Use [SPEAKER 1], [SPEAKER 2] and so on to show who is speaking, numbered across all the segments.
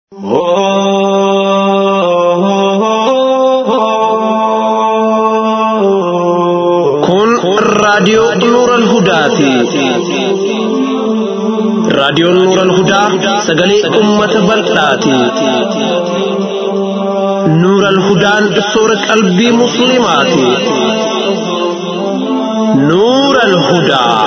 [SPEAKER 1] Kun raadiyoo Nuural Hudaati. Raadiyoon Nuural Hudaa sagalee uummata bal'aati. Nuural Hudaan soora qalbii Musliimaati. Nuural Hudaa.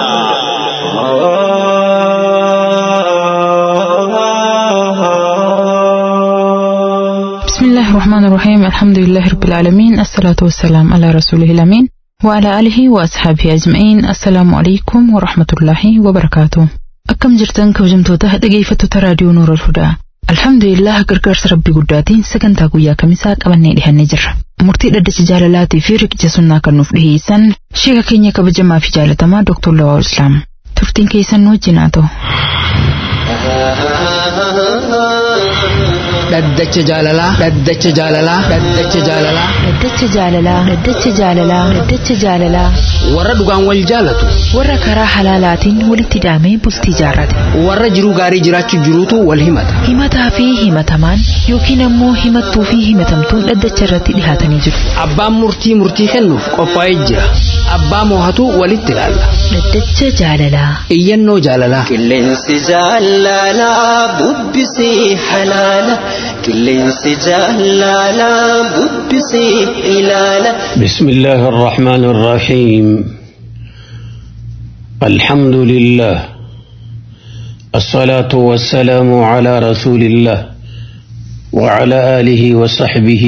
[SPEAKER 2] بسم الله الرحمن الرحيم الحمد لله رب العالمين الصلاة والسلام على رسوله الأمين وعلى آله وأصحابه أجمعين السلام عليكم ورحمة الله وبركاته أكم جرتن كوجمتوتا dhaggeeffattoota raadiyoo Nuur al-Hudaa Alhamdulillah gargaarsa rabbii guddaatiin sagantaa guyyaa kamisaa qabannee dhihannee jirra. Murtii dhaddacha jaalalaatii fi riqicha sunnaa kan nuuf dhiheessan sheeka keenya kabajamaa fi jaalatamaa Dr. Lawaa Islaam. Turtiin keessan nu wajjin haa ta'u.
[SPEAKER 3] dhaddacha jaalalaa dhaddacha jaalalaa dhaddacha jaalalaa
[SPEAKER 4] Dhaddacha jaalalaa Dhaddacha jaalalaa Dhaddacha jaalalaa
[SPEAKER 3] warra dhugaan wal jaalatu
[SPEAKER 4] warra karaa halaalaatiin walitti hidhamee bultii jaarrate
[SPEAKER 3] warra jiruu gaarii jiraachuu jiruutu wal himata
[SPEAKER 4] himataa fi himatamaan yookiin ammoo himattuu fi himatamtuun dhaddacha irratti dhihaatanii jiru
[SPEAKER 3] abbaan murtii murtii kennuuf qophaa'ee jira abbaa moohatu walitti ilaalla
[SPEAKER 4] Dhaddacha jaalalaa
[SPEAKER 3] iyyannoo jaalalaa
[SPEAKER 5] Qilleensi jaalalaa bubbisii halaala. Qilleensi jaalalaa bubbisii ilaala.
[SPEAKER 6] بسم الله الرحمن الرحيم الحمد لله الصلاة والسلام على رسول الله وعلى آله وصحبه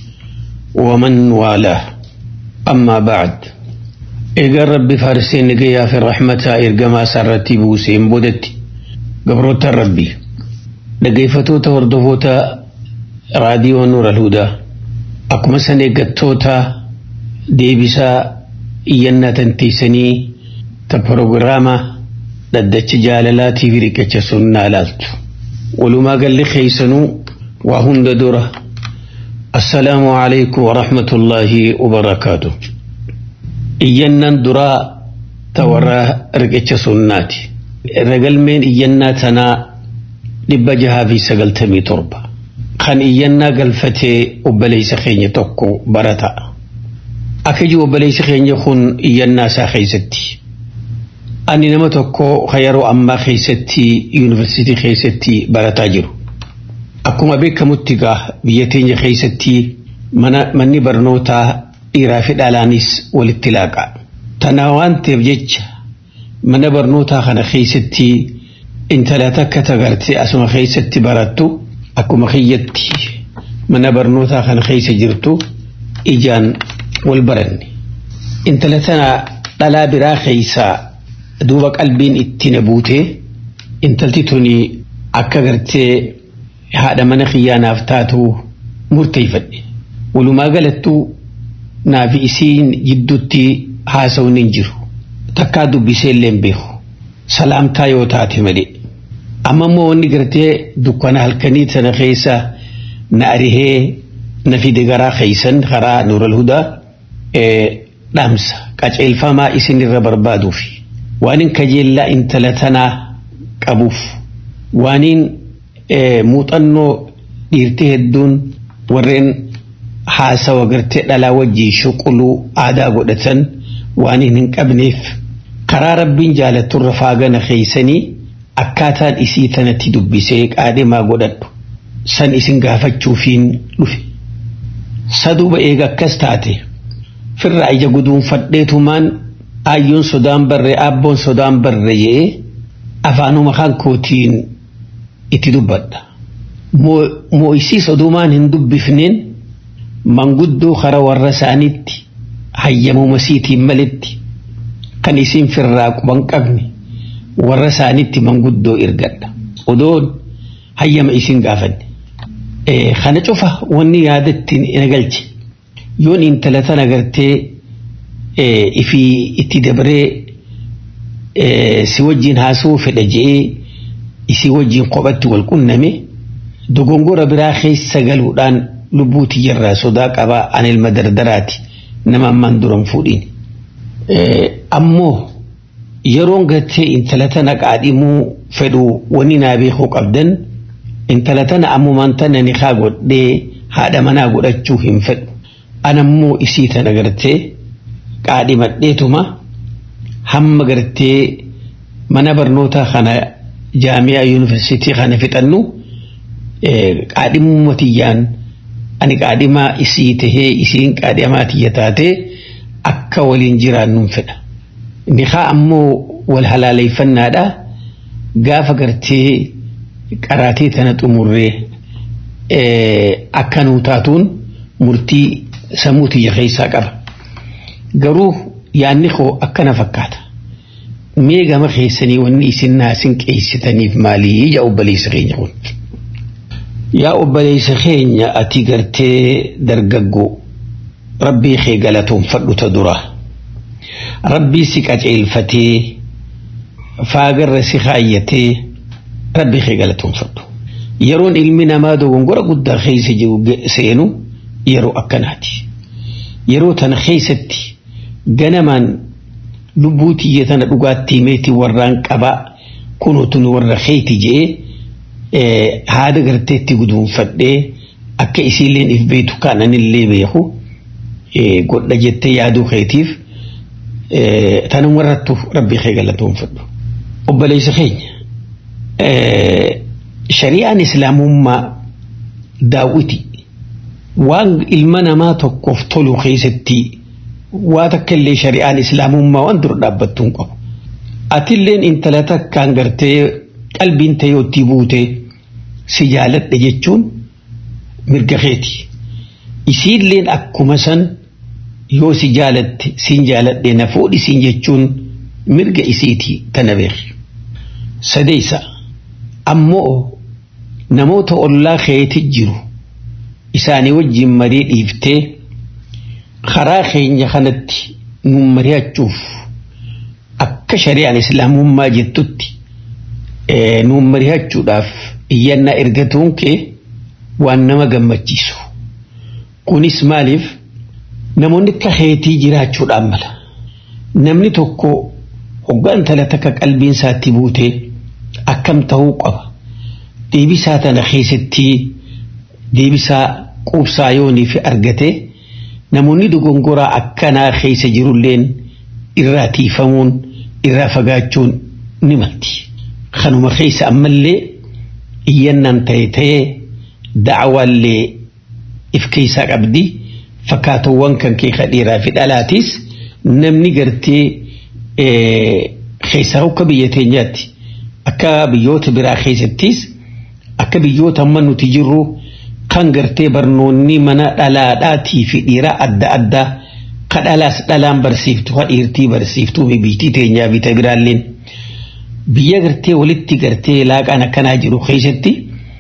[SPEAKER 6] ومن والاه أما بعد إيجار ربي فارسين نجيا في الرحمة إرجما سرتي بوسين بودتي قبروت ربي نجيفتو توردفوتا راديو نور الهدى akkuma san eeggattoota deebisaa iyyannaa tanteessanii ta proogiraama dhaddacha jaalalaatii fi riqicha sunnaa ilaaltu walumaa galli keeysanuu waa hunda dura assalaamu alaykum warahmatullaahi wabarakaatu iyyannaan duraa ta warra riqicha sunnaati ragalmeen iyyannaa tanaa dhibba jahaa fi sagaltamii torba kan iyyannaa galfatee obboleessa keenya tokko barata. Akka jiru obboleessi keenya kun iyyannaa isaa keessatti. Ani nama tokko kan yeroo ammaa keessatti yuunivarsiitii keessatti barataa jiru. Akkuma beekamutti gaa biyya teenya keessatti manni barnootaa dhiiraa fi dhalaanis walitti laaqa. Tana waan ta'eef jecha mana barnootaa kana keessatti intala takka tagartee asuma keessatti barattu. akkuma kiyyatti mana barnootaa kana keessa jirtu ijaan wal baranne. Intala tana dhalaa biraa keessaa duuba qalbiin itti na buute intalti tuni akka gartee haadha mana kiyyaanaaf taatu murteeffadhe. Walumaa galattuu naafi isiin jidduutti haasa'uun hin jiru. Takkaa dubbisee illee hin beeku. Salaamtaa yoo taate malee. amma immoo wanni gartee dukkana halkanii tana keessa na arihee na fide garaa keeysan karaa nuural hudaa dhaamsa qaceelfamaa isin irra barbaaduuf waanin kajeellaa intala tanaa qabuuf waanin muuxannoo dhiirtii hedduun warreen haasawa gartee dhalaa wajjii shuquluu aadaa godhatan waanin hin qabneef karaa rabbiin jaalatturra faagana keeysanii akkaataan isii tanatti dubbisee qaadhimaa godhadhu san isin gaafachuufiin dhufe. Saduuba eega akkas taate firra ija guduunfadheetumaan aayyoon sodaan barree abboon sodaan barre jedhee afaanuma kan kootiin itti dubbadha. Moo'isii sodumaan hin dubbifneen manguddoo kara warra isaaniitti hayyamuma siitiin malitti kan isin firraa quban qabne. warra isaanitti manguddoo ergadha. Odoon hayyama isin gaafanne. Kana cufa wanni yaadatti nagalche. Yoon intala tana gartee ifii itti dabaree si wajjin haasa'uu fedha je'ee isii wajjin kophatti wal qunname dogongora biraa keessa galuudhaan lubbuu tiyyarraa sodaa qabaa an ilma dardaraati nama ammaan duran fuudhin. Ammoo yeroon gartee intala tana qaadhimuu fedhu wani naa beekuu qabdan intala tana ammumaan tana ni haa godhee haadha manaa godhachuu hin fedhu anammoo isii tana gartee qaadhimadheetuma hamma gartee mana barnootaa kana jaamiyaa yuunivarsiitii kana fixannu qaadhimuma tiyyaan ani qaadhimaa isii tahee isiin qaadhimaa tiyya taatee akka waliin jiraannuun fedha. Nikaa ammoo wal halaaleeffannaadha gaafa gartee qaraatee tana xumurree akka nuu taatuun murtii sammuu tiyya keessaa qaba. Garuu yaanni koo akkana fakkaata. Mee gama keessanii wanni isin naasin qeessitaniif maalii ija obboleessa keenya kun. Yaa obboleessa keenya ati gartee dargaggoo rabbii kee galatoonfadhu ta dura. Rabbii si qaceelfatee faagarra si kaayyatee rabbii kee galatoonfadhu. Yeroon ilmi namaa dogongora guddaa keessa jiru seenu yeroo akkanaati. Yeroo tana keessatti ganamaan lubbuu tiyya tana dhugaattii meetii warraan qabaa kunuutun warra keeti jee haada garteetti guduunfadhee akka isiilleen if beetu kaananillee beeku godha jettee yaaduu keetiif tanum warrattu rabbii kee galatoonfadhu. Obboleessa keenya shari'aan islaamummaa daawwiti waan ilma namaa tokkoof tolu keessatti waa takka illee shari'aan islaamummaa waan dura dhaabbattu hin qabu. Atilleen intala takkaan gartee qalbiin ta'e yoottii buute si jaaladha jechuun mirga keeti. Isiilleen akkuma san yoo si jaalatte siin jaaladhe na fuudhi siin jechuun mirga isiiti tana beeki. Sadeessa ammoo namoota ollaa keeti jiru isaanii wajjin marii dhiiftee karaa keenya kanatti nu mari'achuuf akka shari'aan islaamummaa jettutti nu mari'achuudhaaf iyyannaa ergatuun kee waan nama gammachiisu. Kunis maaliif namoonni akka keetii jiraachuudhaan mala. Namni tokko hoggaan tala takka qalbiin isaatti buutee akkam ta'uu qaba. Deebisaa tana keessatti deebisaa quubsaa yoonii fi argatee namoonni dogongoraa akkanaa keessa jirulleen irraa tiifamuun irraa fagaachuun ni malti. Kanuma keessa ammallee iyyannaan ta'e ta'ee da'awaallee if keessaa qabdi fakkaatawwan kan kee dhiiraa fi dhalaatis namni gartee keessaa akka biyya teenyaatti akka biyyoota biraa keessattis akka biyyoota amma nuti jirru kan gartee barnoonni mana dhalaadhaatii fi dhiiraa adda addaa ka dhalaas dhalaan barsiiftu ka dhiirtii barsiiftuu biyyitii teenyaa fi biraalleen biyya gartee walitti gartee laaqaan akkanaa jiru keessatti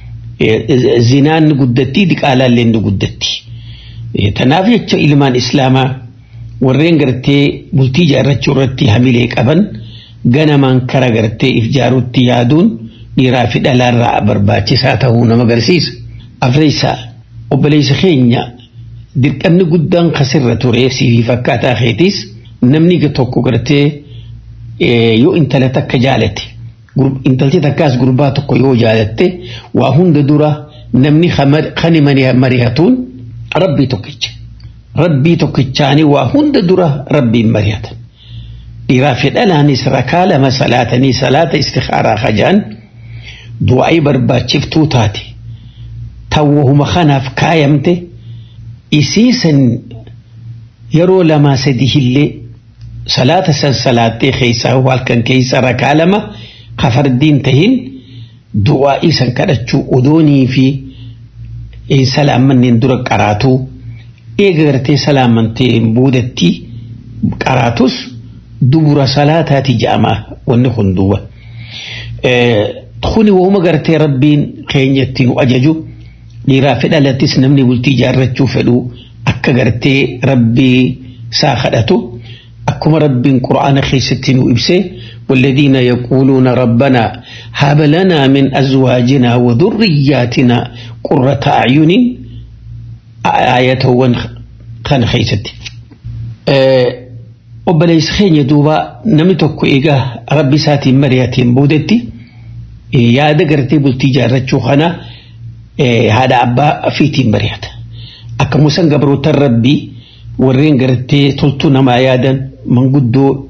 [SPEAKER 6] zinaan ni guddatti diqaalaalleen ni guddatti. Tanaaf jecha ilmaan islaamaa warreen gartee bultii ijaarrachuu irratti hamilee qaban ganamaan kara gartee if jaaruutti yaaduun dhiiraa fi dhalaarraa barbaachisaa ta'uu nama agarsiisa. Afreessaa obboleessa keenya dirqamni guddaan kasirra ture siifii fakkaataa keetis namni tokko gartee yoo intala takka jaalate intalti takkaas gurbaa tokko yoo jaalatte waa hunda dura namni kani marihatuun rabbii tokkicha. Rabbii tokkichaanii waa hunda dura rabbiin marihatan. Dhiiraa fi dhalaanis rakaa lama salaatanii salaata istikhaaraa hajaan du'aa'ii barbaachiftuu taate. Tawwahuma kanaaf kaayamte isiisan yeroo lamaa sadi hillee salaata san salaattee keessaa halkan keessa rakaa lama kafardiin tahin du'aa'ii san kadhachuu odoonii fi salaamanneen dura qaraatuu eega gartee salaamantee boodatti qaraatus dubura salaataati jedhama wanni kun duuba. Kuni wauma gartee rabbiin keenyatti nu ajaju dhiiraa fi dhalattis namni bultii ijaarrachuu fedhu akka gartee rabbii isaa kadhatu akkuma rabbiin qura'aana keessatti nu ibse والذين يقولون ربنا هب لنا من أزواجنا وذرياتنا قرة أعين آية كان خيستي obboleessa keenya duuba namni tokko egaa rabbi isaatiin mari'ateen boodetti yaada gartee bultii ijaarrachuu kana haadha abbaa fiitiin bari'ata. Akkuma san gabrootan rabbii warreen gartee toltuu namaa yaadan manguddoo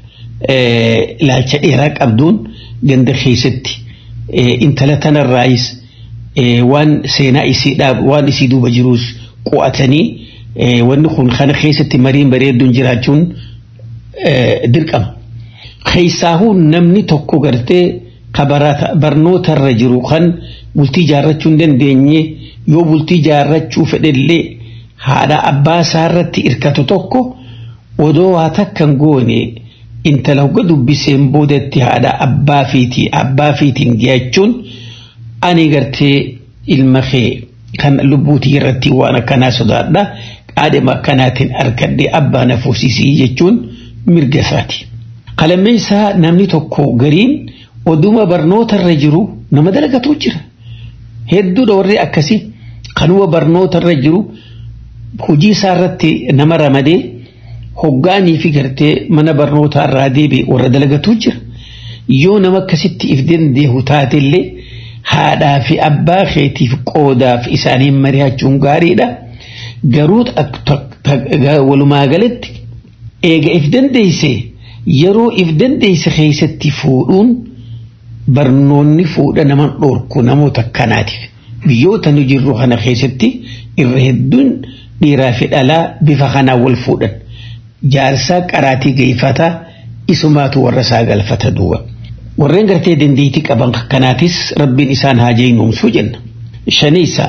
[SPEAKER 6] ilaalcha dheeraa qabduun ganda keessatti intala tanarraayis waan seenaa isiidhaaf waan isii duuba jiruus qo'atanii wanni kun kana keessatti mariin bareedduun jiraachuun dirqama. Keessaahuu namni tokko gartee barnootarra jiru kan bultii jaarrachuu hin dandeenye yoo bultii jaarrachuu fedhellee haadha abbaa isaarratti irkatu tokko odoo waa takkan goone intala hogga dubbiseen boodatti haadha abbaa fiitii abbaa fiitiin dhiyachuun ani gartee ilma kee kan lubbuutii irratti waan akkanaa sodaadha qaadhima akkanaatiin arkadhee abbaa na fuusisii jechuun mirga isaati. Qalammeessaa namni tokko gariin oduma barnootarra jiru nama dalagatu jira. Hedduudha warri akkasii kanuma barnootarra jiru hojii isaarratti nama ramadee hoggaanii fi gartee mana barnootaa irraa deebi'e warra dalagatu jira. Yoo nama akkasitti if dandeehu taatellee haadhaa fi abbaa keetiif qoodaaf isaaniin mari'achuun gaariidha. Garuu walumaa galatti eega if dandeessee yeroo if dandeesse keessatti fuudhuun barnoonni fuudha nama dhorku namoota akkanaatiif. Biyyoota nu jirru kana keessatti irra hedduun dhiiraa fi dhalaa bifa kanaan wal fuudhan. Jaarsaa qaraatii geeffataa isumaatu warra isaa galfata duuba. Warreen gartee dandeettii qaban akkanaatis rabbiin isaan haa jeenyumsuu jenna. Shaniisa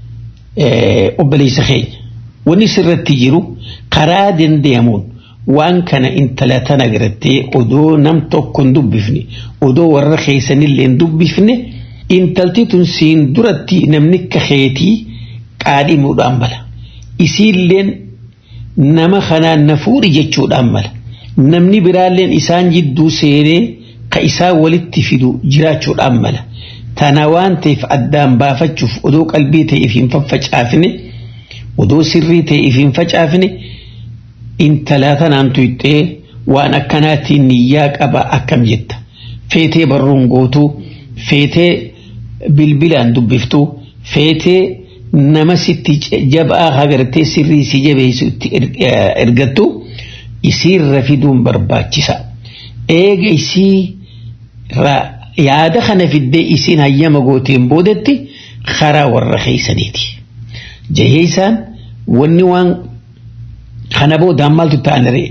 [SPEAKER 6] obboleessa keenya. Wanni sirratti jiru karaa dandeemuun waan kana intala tana gartee odoo nam tokko hin dubbifne odoo warra keessanillee hin dubbifne intalti tun siin duratti namni kaheetii qaadhimuudhaan mala. Isiilleen nama kanaan na fuudhi jechuudhaan mala. Namni biraalleen isaan jidduu seenee ka isaa walitti fidu jiraachuudhaan mala. Tana waan ta'eef addaan baafachuuf odoo qalbii ta'eef hin faffacaafne odoo sirrii ta'eef hin facaafne intala tanaan tuyxee waan akkanaatiin niyyaa qaba akkam jetta. Feetee barruun gootuu, feetee bilbilaan dubbiftuu, feetee nama sitti jabaa hagartee sirrii si jabeessutti ergattu isiirra fiduun barbaachisa. Eega isii yaada kana fiddee isiin hayyama gooteen boodetti karaa warra keeysaniiti. Jahee isaan wanni waan kana boodaan maaltu ta'anire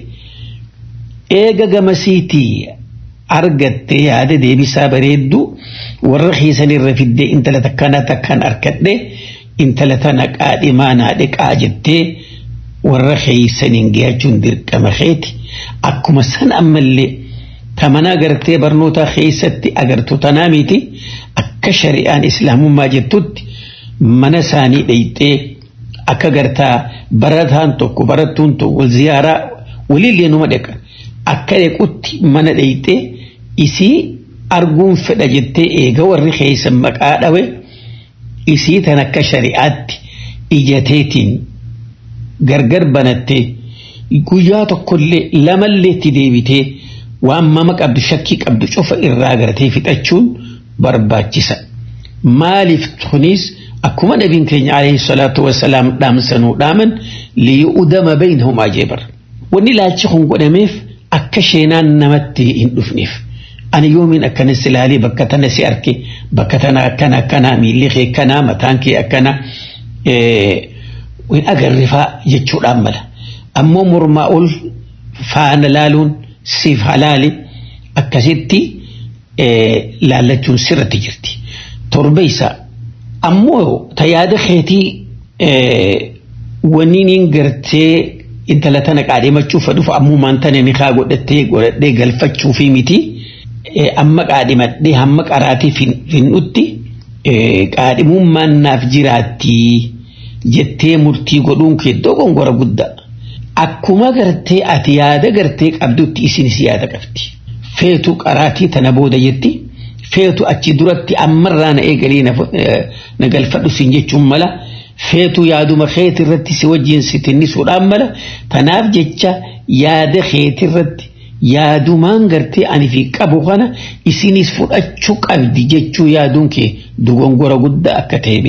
[SPEAKER 6] eega gamasiitii argattee yaada deebisaa bareeddu warra keeysanirra fiddee intala takkana takkaan arkadhe intala tana qaadhimaa naa dhiqaa jettee warra keeysaniin geeyachuun dirqama keeti akkuma san ammallee tamanaa gartee barnoota keessatti agartu tanaa miti akka shari'aan islaamummaa jettutti mana isaanii dheyxee akka gartaa barataan tokko barattuun tokko wal ziyaaraa walillee numa dheqa akka dhequtti mana dheyxee isii arguun fedha jettee eega warri keeysan maqaa dhawe isii tan akka shari'aatti ijateetiin gargar banattee guyyaa tokkollee lamallee itti deebitee waan mama qabdu shakkii qabdu cufa irraa gartee fixachuun barbaachisa. Maaliif kunis akkuma nabiin keenya alayhi salaatu wasalaam dhaamsanuu dhaaman liyu'udama baynahum ajeebar. Wanni ilaalchi kun godhameef akka sheenaan namatti hin dhufneef. Ani yoomiin akkana si ilaalee bakka tana si arge bakka tana akkana akkana miilli kee akkana mataan kee akkana hin agarrifaa jechuudhaan mala. Ammoo mormaa ol faana laaluun siif halaali akkasitti laallachuun sirratti jirti. Torbeessa ammoo ta yaada keetii wanni niin gartee intala tana qaadhimachuuf dhufu ammumaan tana ni kaa godhattee godhadhee galfachuu fi miti amma qaadhimadhee hamma qaraatii finnutti qaadhimummaan naaf jiraatti jettee murtii godhuun kee dogongora guddaa. Akkuma gartee ati yaada gartee qabdutti isinis yaada qabdi. Feetu qaraatii tana booda jetti. Feetu achi duratti ammarraa na eegalee na galfadhu siin jechuun mala. Feetu yaaduma keeti irratti si wajjin si tinnisuudhaan mala. Tanaaf jecha yaada keeti irratti yaadumaan gartee ani fi qabu kana isinis fudhachuu qabdi jechuu yaaduun kee dogongora guddaa akka ta'e beeka.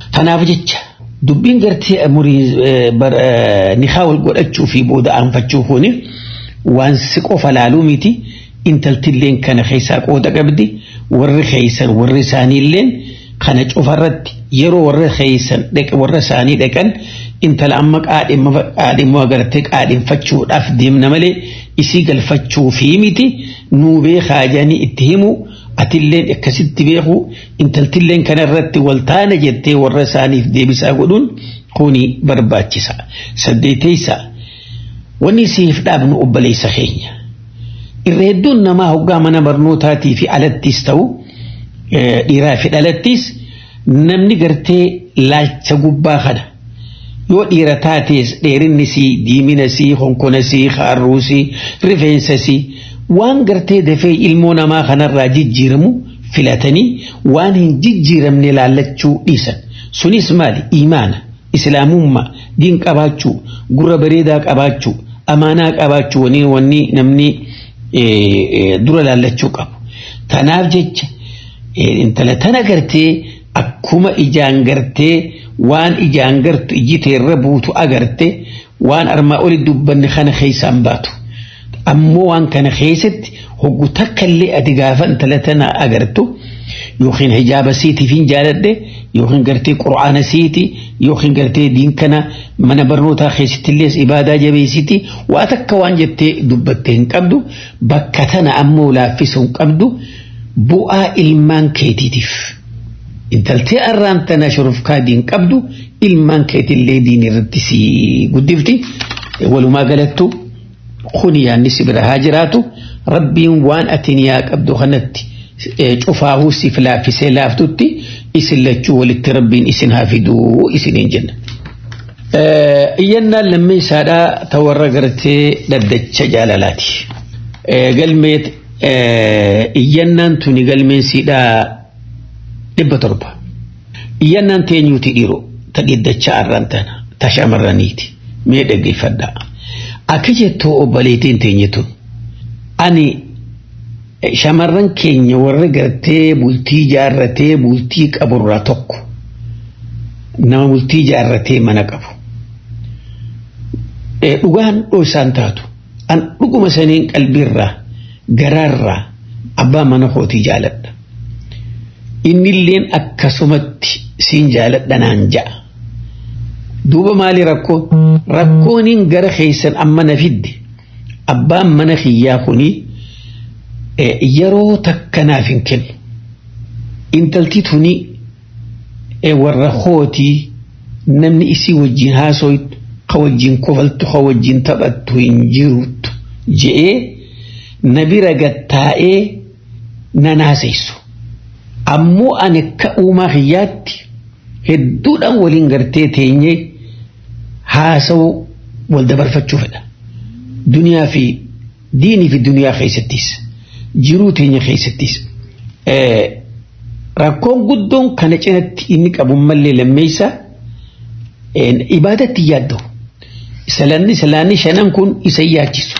[SPEAKER 6] Kanaaf jecha dubbiin gartee umurii nikaa wal godhachuu fi booda aanfachuu kuni waan si qofa laaluu miti intaltilleen kana keessaa qooda qabdi warri keeysan warri isaaniilleen kana cufarratti yeroo warra keeysan warra isaanii dhaqan intala amma qaadhimmoo agartee qaadhinfachuudhaaf deemna malee isii galfachuu fi miti nuu beekaa jedhanii itti himu atilleen akkasitti beeku intaltilleen kanarratti waltaana jettee warra isaaniif deebisaa godhuun kuni barbaachisa saddeeteysa wanni siif dhaabnu obboleessa keenya irra hedduun namaa hoggaa mana barnootaatii fi alattis ta'u dhiiraa fi dhalattis namni gartee laalcha gubbaa kana yoo dhiira taatees dheerinni sii diimina sii honkona sii haarruu sii rifeensa sii waan gartee dafee ilmoo namaa kanarraa jijjiiramu filatanii waan hin jijjiiramne laallachuu dhiisan sunis maali imaana islaamummaa diin qabaachuu gurra bareedaa qabaachuu amaanaa qabaachuu wanni wanni namni dura laallachuu qabu tanaaf jecha intala tana gartee akkuma ijaan gartee waan ijaan gartu iji teerra buutu agarte waan armaa oli dubbanne kana keessaan baatu ammoo waan kana keessatti hoggu takkallee ati gaafa intala tana agartu yookiin hijaaba siitiif hin jaaladhe yookiin gartee qura'aana siiti yookiin gartee diin kana mana barnootaa keessattillee ibaadaa jabeessiti waa takka waan jettee dubbatte hin qabdu bakka tana ammoo laaffisuu hin qabdu bu'aa ilmaan keetiitiif. intaltee arraan tana shurufkaa diin qabdu ilmaan keetillee diin irratti si guddifti walumaa galattu kuni yaanni si bira haa jiraatu rabbiin waan ati niyaa qabdu kanatti cufaahuu siif laaffisee laaftutti isin lachuu walitti rabbiin isin haa fiduu isiniin jenna. Iyyannaan lammeessaadhaa ta warra gartee dhaddacha jaalalaati. Galmee iyyannaan tuni galmeensiidhaa dhibba torba iyyannaan teenyuuti dhiiroo ta dhiddacha arraan tana ta shamarraniiti mee dhaggeeffadhaa akka jettoo obboleetiin teenyetu ani shamarran keenya warra gartee bultii jaarratee bultii qaburraa tokko nama bultii jaarratee mana qabu dhugaan dhoosaan taatu an dhuguma saniin qalbiirraa garaarraa abbaa mana kootii jaaladha innilleen akkasumatti siin jaaladha naan ja'a. Duuba maali rakkoo? Rakkooniin gara keessan amma na fidde abbaan mana kiyyaa kuni yeroo takka naaf hin kennu. Intalti tuni warra kootii namni isii wajjin haasoytu ka wajjin kofaltu ka wajjin taphattu hin jirtu je'ee na bira gattaa'ee na naasessu. ammoo ani akka uumaa kiyyaatti hedduudhaan waliin gartee teenyee haasa'uu wal dabarfachuu fedha. Duniyaa fi diinii fi duniyaa keessattis jiruu teenya keessattis. Rakkoon guddoon kana cinatti inni qabu mallee lammeessa ibaadatti yaadda'u. Salaanni salaanni shanan kun isa yaachisu.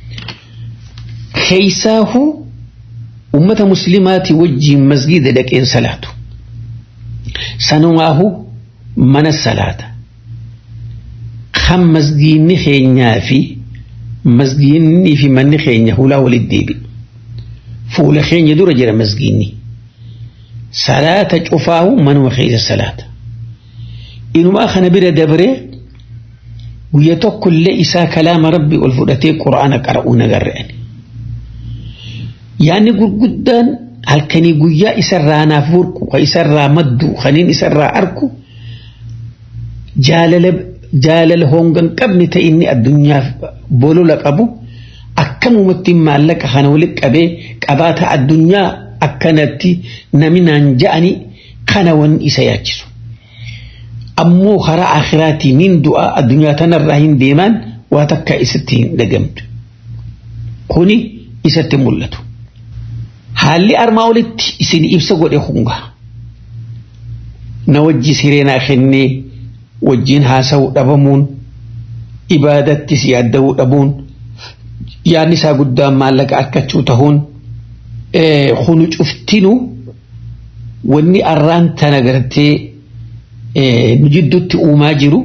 [SPEAKER 6] Keessaahuu ummata muslimaati wajjiin masgida dhaqeen salaatu sanumaahu mana salaata kan masgiinni keenyaa fi masgiinni fi manni keenya hulaa walitti deebi fuula keenya dura jira masgiinni salaata cufaahu manuma keessa salaata inumaa kana bira dabree guyya tokkollee isaa kalaama rabbi ol fudhatee qura'aana qara'uu nagarre'ani yaanni gurguddaan halkanii guyyaa isarraa naaf burqu ka isarraa maddu kaniin isarraa arku jaalala jaalala hongan qabne ta inni addunyaaf bolola qabu akkamumatti maallaqa kana walitti qabee qabaata addunyaa akkanatti naminaan ja'ani kana wan isa yaachisu. Ammoo karaa akhiraatii min du'a addunyaa tanarraa hin deemaan waa takka isatti hin dhagamtu. Kuni isatti mul'atu. haalli armaa olitti isin ibsa godhe hunga na wajji sireenaa kennee wajjiin haasa'uu dhabamuun ibaadattis yaadda'uu dhabuun yaadni isaa guddaan maallaqa akkachuu tahuun kunu cuftinu wanni arraan tana gartee nu jidduutti uumaa jiru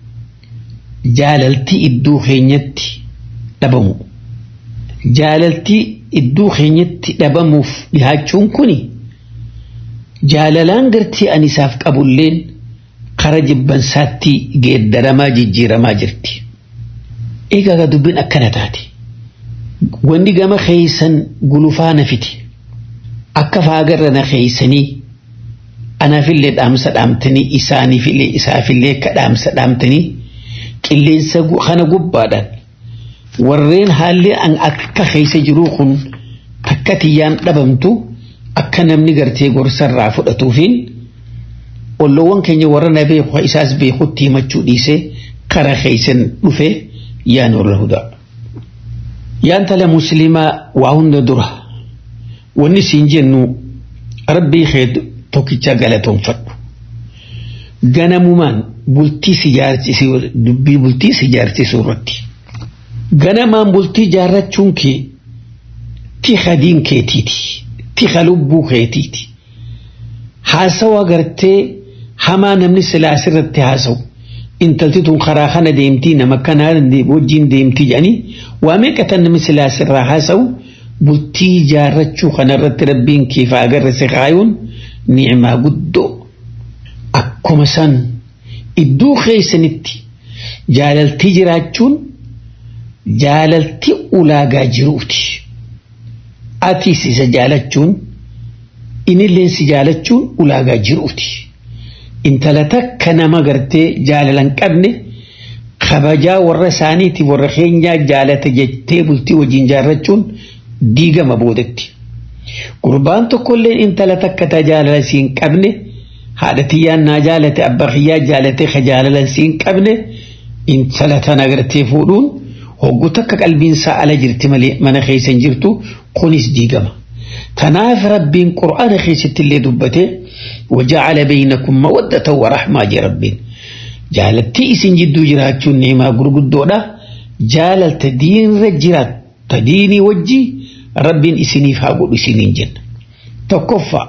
[SPEAKER 6] jaalaltii iddoo keenyatti dhabamu. Jaalaltii iddoo keenyatti dhabamuuf dhihaachuun kuni jaalalaan gartii ani isaaf qabulleen kara jibbansaatti geeddaramaa jijjiiramaa jirti. Egaa dubbiin akkana taate. Wanni gama keeysan gulufaa na fiti. Akka faagarra na keeysanii anaafillee dhaamsa dhaamtanii isaaniifillee isaafillee akka dhaamsa dhaamtanii qilleensa kana gubbaadhaan warreen haalli an akka keeysa jiruu kun takka tiyyaan dhabamtu akka namni gartee gorsarraa fudhatuufiin olloowwan keenya warra na beeku isaas beekutti himachuu dhiisee kara keeysan dhufe yaan warra hudaa. Yaan tala musliimaa waa hunda dura wanni siin jennu rabbii kee tokkicha galatoonfadhu. Ganamumaan bultii si jaarsisuu dubbii bultii si jaarsisuu irratti. Ganamaan bultii jaarrachuun kee tiha diin keetiiti. Tiha lubbuu keetiiti. Haasawa agartee hamaa namni silaas irratti haasawu. intalti tun karaa kana deemtii nama kanaa wajjin deemtii jedhanii waa meeqatan namni silaas irraa haasawu bultii jaarrachuu kanarratti rabbiin kiifa agarre si kaayuun ni'imaa guddoo akkuma san iddoo keessanitti jaalaltii jiraachuun jaalaltii ulaagaa jiruuti. Atiis isa jaalachuun inilleen si jaalachuun ulaagaa jiruuti. intala takka nama gartee jaalalan qabne kabajaa warra isaaniiti warra keenyaa jaalata jettee bultii wajjin jaarrachuun diigama boodatti. Gurbaan tokkollee intala takka ta jaalala siin qabne haadha tiyyaan naa jaalate abbaa kiyyaa jaalate ka jaalalan siin qabne intala tana gartee fuudhuun hoggu takka qalbiinsaa ala jirti malee mana keessa hin jirtu kunis diigama. Tanaaf rabbiin qur'aana keessatti illee dubbatee وجعل بينكم مودة ورحمة جي ربين جالتي اسن جدو جراچون نعمة غرغدودا جالل تدين رجرات تديني وجي ربين اسني فاقو اسنين جن تكفى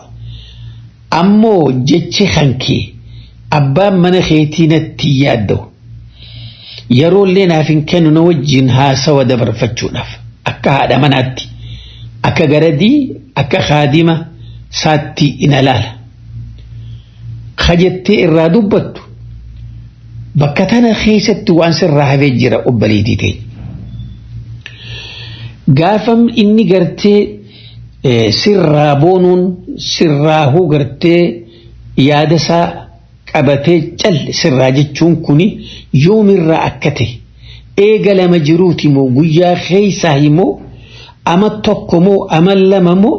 [SPEAKER 6] أمو جتش خنكي أبا من خيتين التيادو يرون لنا فين كانوا نوجين ها سوا دبر فتشوناف أكا هذا مناتي أكا غردي أكا خادمة ساتي إنلالا kajettee irraa dubbattu bakka tana keessatti waan sirraa hafee jira obbaleetii ta'e. Gaafam inni gartee sirraa boonuun sirraahuu gartee yaadasaa qabatee calle sirraa jechuun kuni yoomirraa akka ta'e eega lama jiruuti moo guyyaa keessaa himoo ama tokko moo ama lama moo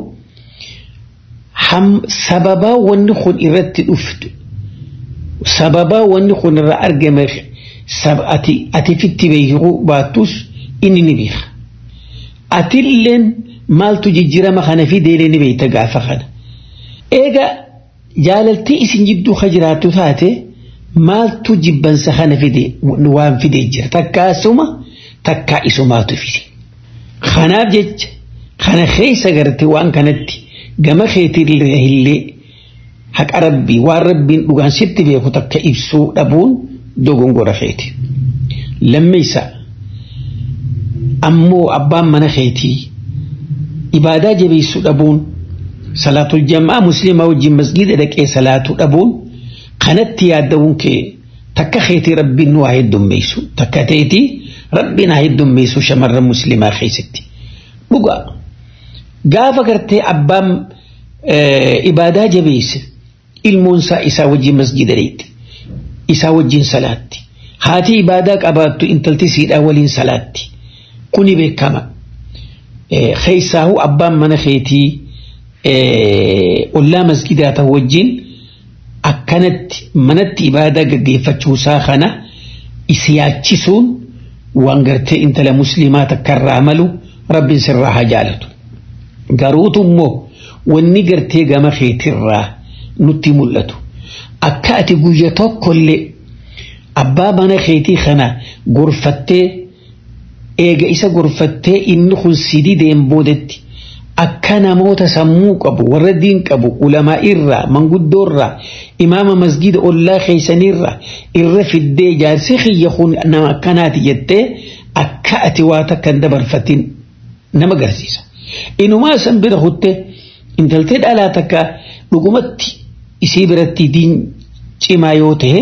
[SPEAKER 6] sababaa wanni kun irratti dhuftu sababaa wanni kun irraa argame ati fitti beekuu baattus inni ni beeka. Atilleen maaltu jijjiirama kana fideelee ni beekta gaafa kana. Eega jaalaltii isin jidduu ka jiraattu taate maaltu jibbansa kana fide waan fidee jira takkaasuma takkaa isumaatu fide. Kanaaf jecha kana keessa garte waan kanatti. gama keetirraa illee haqa rabbii waan rabbiin dhugaan sitti beeku takka ibsuu dhabuun dogongora keeti. Lammeessa ammoo abbaan mana keetii ibaadaa jabeessuu dhabuun salaatul jamaa musliimaa wajjin masgiida dhaqee salaatuu dhabuun kanatti yaadda'uun kee takka keetii rabbiin nu haa heddummeessu takka teetii rabbiin haa heddummeessu shamarran musliimaa keessatti. Dhugaa. gaafa gartee abbaan ibaadaa jabeesse ilmoonsaa isaa wajjin masjida dheetti isaa wajjin salaatti haati ibaadaa qabaattu intalti siidhaa waliin salaatti kuni beekama keessaahuu abbaan mana keetii ollaa masjidaa ta'u wajjin akkanatti manatti ibaadaa gaggeeffachuusaa kana isi yaachisuun waan gartee intala musliimaa takkarraa malu rabbiin sirraa haa jaalatu. Garuutu immoo wanni gartee gama keetirraa nutti mul'atu. Akka ati guyya tokkollee abbaa mana keetii kana gorfattee eega isa gorfattee inni kun sidii deem boodetti akka namoota sammuu qabu warra diin qabu ulamaa irraa manguddoo irraa imaama masgida ollaa keeysanirra irra fiddee jaarsi kiyya kun nama akkanaati jettee akka ati waa takka hin dabarfatin nama garsiisa. Inumaa san bira kutte intaltee dhalaa takka dhugumatti isii biratti diin cimaa yoo ta'e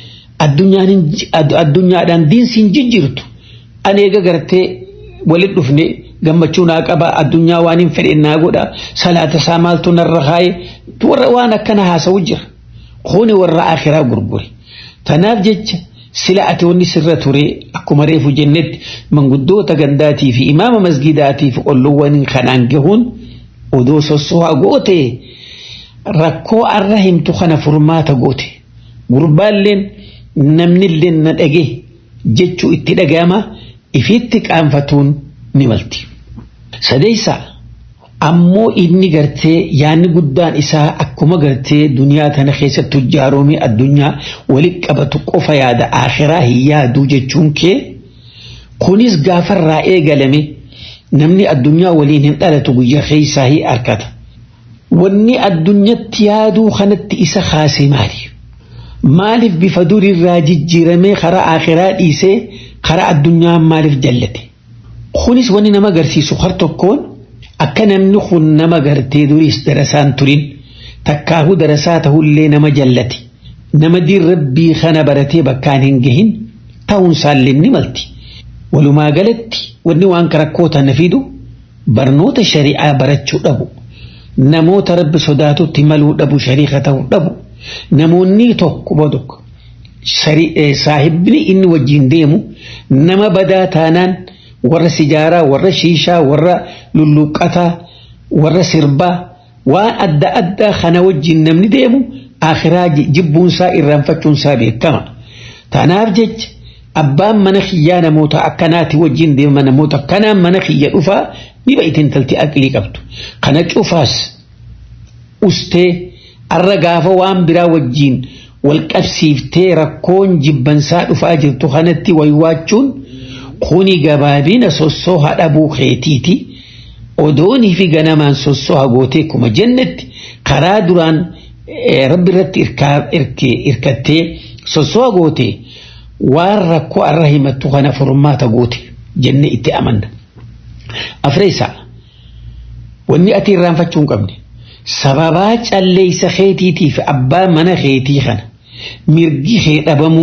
[SPEAKER 6] addunyaadhaan diinsiin jijjiirtu ani eega gartee walit dhufne gammachuu naa qaba addunyaa waan hin fedhe naa godha salaata isaa maaltu narra kaaye warra waan akkana haasa'u jira kuni warra akhiraa gurgure tanaaf jecha sila ati wanni sirra ture akkuma reefu jennetti manguddoota gandaatii fi imaama masgidaatii fi olloowwan kanaan gahuun odoo sossohaa goote rakkoo arra himtu kana furmaata goote gurbaalleen namnillee na dhage jechuu itti dhaga'ama ifitti qaanfatuun ni malti. Sadeessa ammoo inni gartee yaanni guddaan isaa akkuma gartee duniyaa tana keessatti hojjaaroomii addunyaa walitti qabatu qofa yaada akhiraa hin yaaduu jechuun kee kunis gaafarraa eegalame namni addunyaa waliin hin dhalatu guyyaa keessaa hin arkata. Wanni addunyatti yaaduu kanatti isa kaase maali? Maaliif bifa durirraa jijjiiramee karaa akhiraa dhiisee karaa addunyaa maaliif jallate? Kunis wanni nama agarsiisu har tokkoon akka namni kun nama gartee duriis darasaan turin takkaahu darasaa tahullee nama jallate nama diin rabbii kana baratee bakkaan hin gahin ta'uun isaallee ni malti. Walumaa galatti wanni waan rakkoo tana fidu barnoota shari'aa barachuu dhabu namoota rabbi sodaatutti maluu dhabu shariika ta'uu dhabu namoonni tokko bodok saahibni inni wajjin deemu nama badaa taanaan warra sijaaraa warra shiishaa warra lulluqqataa warra sirbaa waan adda addaa kana wajjin namni deemu akhiraa jibbuunsaa irraanfachuunsaa beekama tanaaf jecha abbaan mana kiyyaa namoota akkanaati wajjin deema namoota akkanaan mana kiyya dhufaa ni ba'itin intalti aqlii qabdu kana cufaas ustee arra gaafa waan biraa wajjin wal qabsiiftee rakkoon jibbansaa dhufaa jirtu kanatti waywaachuun kuni gabaabina sossooha dhabuu keetiiti odoonii fi ganamaan sossooha gootee kuma jennetti karaa duraan rabbi irratti irkattee sossooha gootee waan rakkoo arra himattu kana furmaata goote jenne itti amanna. Afreessaa wanni ati irraanfachuu hin qabne sababaa calleeysa keetiitiif abbaa mana keetii kana mirgi kee dhabamuu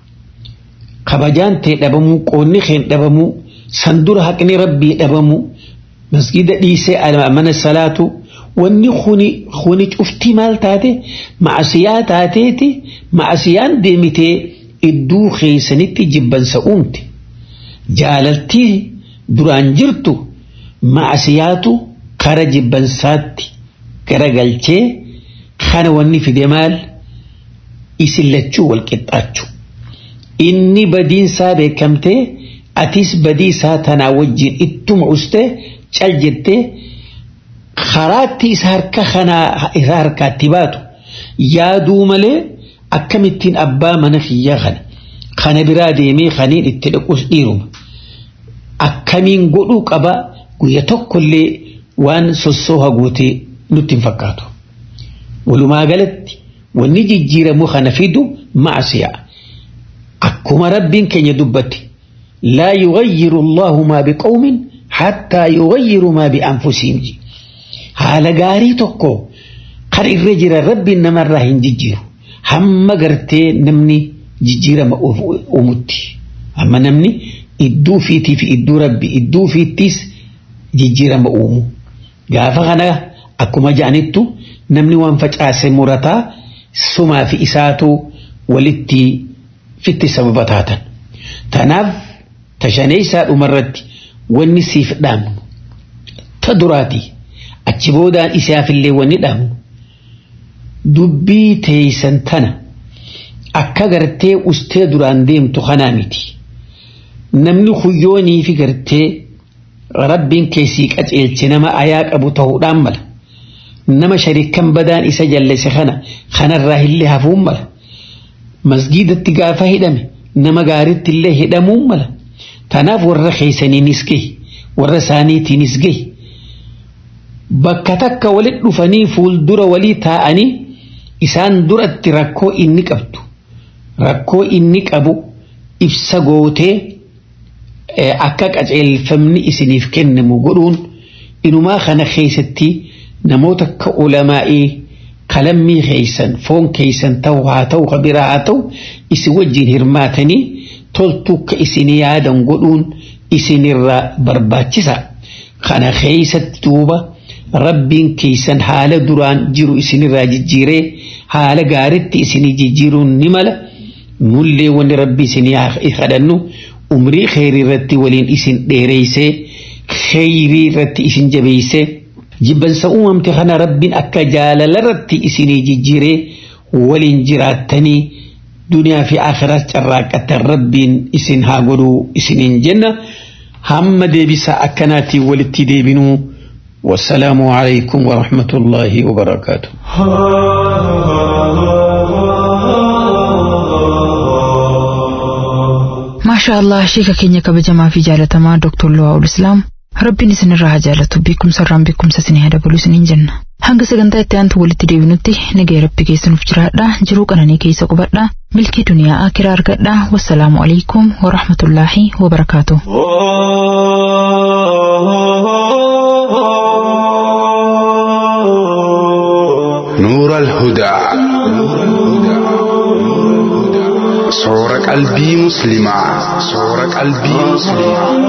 [SPEAKER 6] kabajaan tee dhabamuu qoonni kee dhabamuu sandura haqni rabbii dhabamuu masgida dhiisee mana salaatu wanni kuni kuni cuftii maal taate ma'asiyaa taateeti ma'asiyaan deemitee idduu keessanitti jibbansa uumte jaalaltii duraan jirtu ma'asiyaatu kara jibbansaatti garagalchee kana wanni fide maal isin lachuu wal qixxaachuu inni badiinsaa beekamtee atis badiisaa tanaa wajjin ittuma ustee cal jettee karaatti isa harka kanaa isa harkaatti baatu yaaduu malee akkamittiin abbaa mana kiyyaa kana kana biraa deemee kaniin itti dhaquus dhiiruma akkamiin godhuu qaba guyya tokkollee waan sossooha gootee nutti hin fakkaatu. Walumaa galatti wanni jijjiiramu kana fidu macsiyaa. Akkuma rabbiin keenya dubbate laa yughayyiru Allahu maa biqawmin hattaa yughayyiru maa bi'anfusihim. Haala gaarii tokko kan irra jira rabbiin namarraa hin jijjiiru. Hamma gartee namni jijjiirama uumutti. Hamma namni idduu fiitii fi idduu rabbi idduu fiittis jijjiirama uumu. Gaafa kana akkuma ja'anittu namni waan facaase murataa sumaa fi isaatu walitti fitti sababa taatan. Tanaaf tashaneessaa dhumarratti wanni siif dhaamnu ta duraati achi boodaan isaafillee wanni dhaamnu dubbii teeysan tana akka gartee ustee duraan deemtu kanaa miti. Namni huyyoonii fi gartee rabbiin keessii qaceelche nama ayaa qabu ta'uudhaan mala. Nama sharikan badaan isa jallise kana kanarraa illee hafuun mala. Masgiidatti gaafa hidhame nama gaariitti illee hidhamuun mala. Tanaaf warra keessaniinis gahi warra isaaniitiinis gahi. Bakka takka walit dhufanii fuuldura walii taa'anii isaan duratti rakkoo inni qabdu rakkoo inni qabu ibsa gootee akka qaceelfamni isiniif kennamu godhuun inumaa kana keessatti namoota akka ulamaa'ii kalammii keeysan foon keeysan ta'u haa ta'u ka biraa haa ta'u isin wajjin hirmaatanii toltuu ka isin yaadan godhuun isinirraa barbaachisa kana keeysatti duuba rabbiin keeysan haala duraan jiru isinirraa jijjiiree haala gaaritti isinii jijjiiruun ni mala nullee wanni rabbi isinii kadhannu umrii kheyrii irratti waliin isin dheereysee kheyrii irratti isin jabeeysee jibbansa uumamte kana rabbiin akka jaalala irratti isinii jijjiiree waliin jiraattanii duniyaa fi akhiraas carraaqatan rabbiin isin haa godhuu isiniin jenna hamma deebisaa akkanaatiin walitti deebinuu والسلام عليكم ورحمة الله وبركاته
[SPEAKER 2] maashaa allah sheeka keenya kabajamaa fi jaalatamaa dooktor Luwaa'ul Islaam rabbiin isinirraa haa jaalatu beekumsarraan beekumsa isinii haa dabalu isiniin jenna hanga sagantaa itti aantu walitti deebinutti nagaya rabbi keessanuuf jiraadha jiruu qananii keessa qubadha milkii duniyaa akiraa argadha wassalaamu alaikum warahmatullaahi wabarakaatu.
[SPEAKER 7] نور الهدى صور قلبي مسلما صور قلبي مسلما